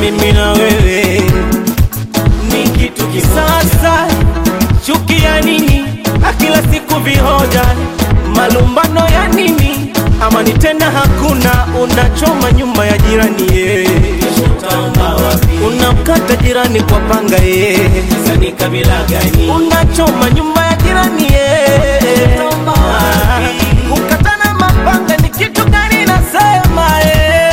mimi na wewe ni kitu kisasa. Chuki ya nini? Na kila siku vihoja, malumbano ya nini? Amani tena hakuna, unachoma nyumba ya jirani ye, unamkata jirani kwa panga ye, Ni kabila gani? unachoma nyumba ya jirani ye, kukatana mapanga ni kitu gani? Nasema ye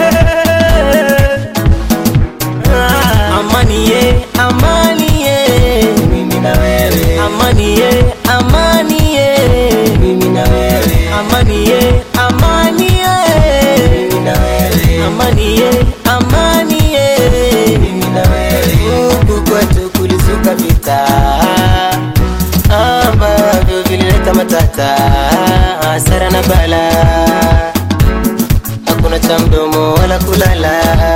Amani ye, amani ye, Mimi na wewe, amani ye, amani ye, mimi na wewe, amani ye, amani ye, mimi na wewe, amani ye, amani ye. mimi na wewe. Huku kwetu kulizuka vita ambavyo vilileta matata, hasara na bala, hakuna cha mdomo wala kulala.